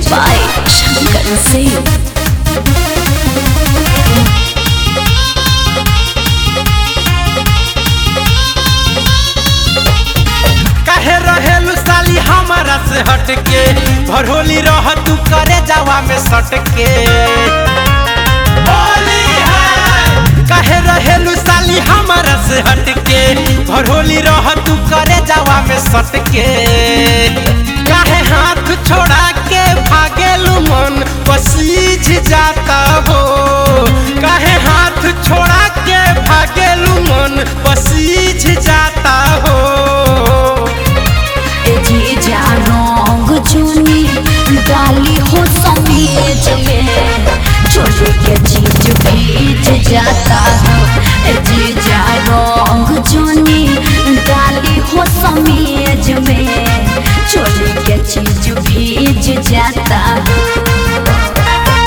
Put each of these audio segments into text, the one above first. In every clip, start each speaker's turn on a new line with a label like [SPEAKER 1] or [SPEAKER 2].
[SPEAKER 1] by Shankar Singh.
[SPEAKER 2] काहे रहेलू साली हमारा से हटके भरोली रह तू करे जावा में सटके होली है काहे रहेलू साली हमारा से हटके भरोली रह तू करे जावा में सटके काहे हाथ छोड़ा के भागेलू मन पसीज जाता हो काहे हाथ छोड़ा के भागेलू मन पसीज जाता हो
[SPEAKER 1] ए जीजा रंग चुनी डाली हो समीज में चोली के चीज भीज जाता हो ए जीजा रंग चुनी डाली हो समीज में चोली के चीज भीज जाता हो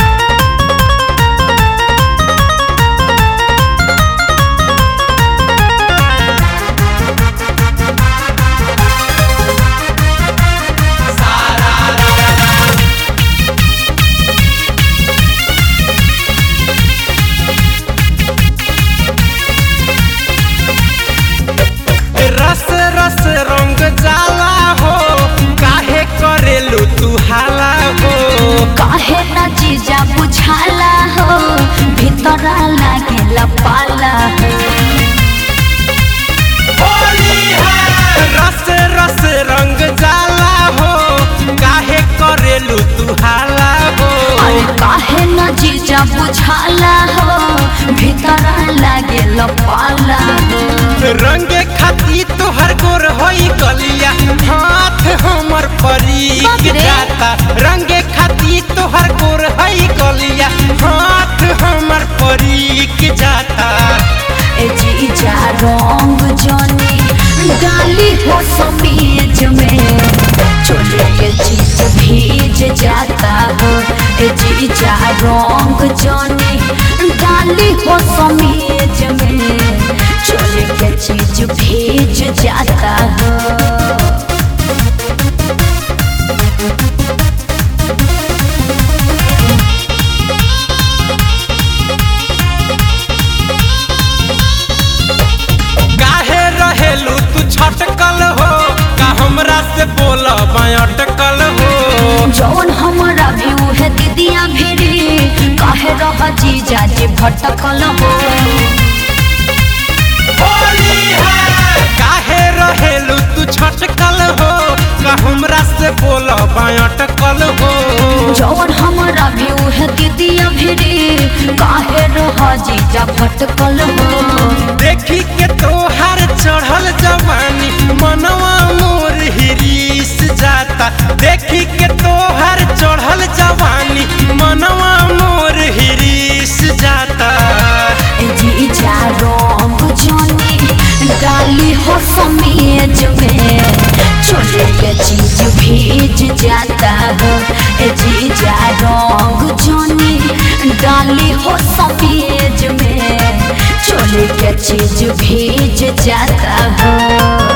[SPEAKER 2] रस रस रंग जाला हो काहे करेलू तू हाला हो
[SPEAKER 1] काहे ना जीजा बुझाला हो भीतर लागेला पाला हो
[SPEAKER 2] होली है रस रस रंग जाला हो काहे करेलू तू हाला हो
[SPEAKER 1] अरे काहे ना जीजा बुझाला हो भीतर लागेला पाला हो
[SPEAKER 2] रंगे खाती तोहर गोर होई गलिया हाथ हमर परी
[SPEAKER 1] बाप रे।
[SPEAKER 2] जाता रंगे खाती तोहर गोर होई गलिया हाथ हमर परी जाता
[SPEAKER 1] ए जीजा रंग जनी डाली हो समीज में चोली के चीज भीज जाता हो ए जीजा रंग जनी डाली हो समीज में चोली के चीज भीज जाता हो
[SPEAKER 2] काहे रहेलू तू छटकल हो का हमरा से बोल अटकल हो
[SPEAKER 1] जौन हमारा भी उहे दीदिया भिरी काहे रह जीजा जी भटकल हो
[SPEAKER 2] होली है काहे रहेलू तू छटकल हो का हमरा से बोल अटकल हो
[SPEAKER 1] जौन हमारा भी उहे दीदिया भिरी काहे रह जीजा भटकल हो
[SPEAKER 2] देखी के तोहार चढ़ल जवानी मनवा मोर हिरीस जाता देखी के तोहार चढ़ल जवानी मनवा मोर हिरीस जाता
[SPEAKER 1] ए जीजा रंग जनी डाली हो समीज में चोली के चीज भीज जाता हो ए जीजा रंग जनी डाली हो समीज में चोली के चीज भीज जाता हो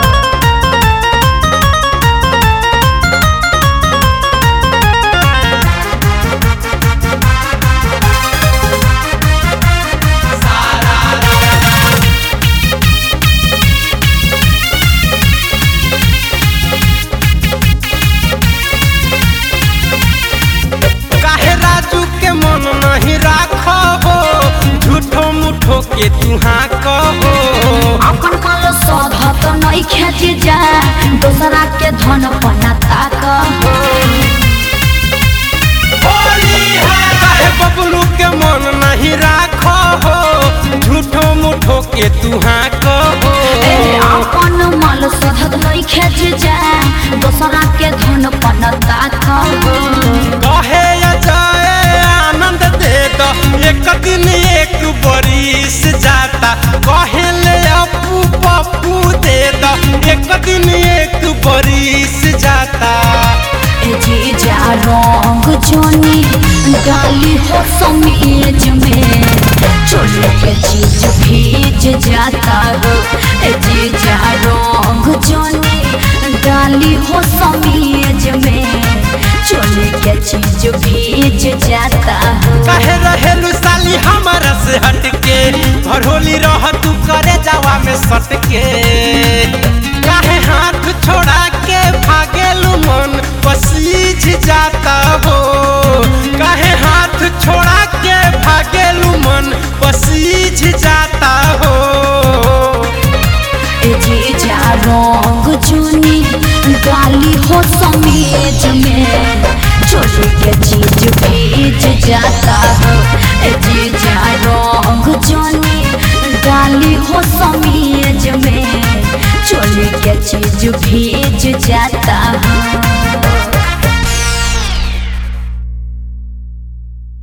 [SPEAKER 2] काहे राजू के मन नहीं राखो झूठो मुठो के तुहा कहो
[SPEAKER 1] अपन माल सौधा तो नहीं खेच जा दूसरा के धन पना ताक
[SPEAKER 2] काहे बबलू के मन नहीं राखो झूठो मुठो के तुहा कहो
[SPEAKER 1] अपन माल सौधा तो नहीं खेच जा दूसरा के धन पना ताक
[SPEAKER 2] कहे अजय आनंद दे दो एक दिन एक बरिस जाता कहे ले अपू पप्पू दे दो एक दिन एक बरिस जाता
[SPEAKER 1] ए जीजा रंग जोनी डाली हो समीज में चोली के चीज भीज जाता हो ए जीजा रंग जोनी डाली हो समीज में चोली के चीज भीज जाता हो
[SPEAKER 2] काहे रहेलू साली हमारा से हट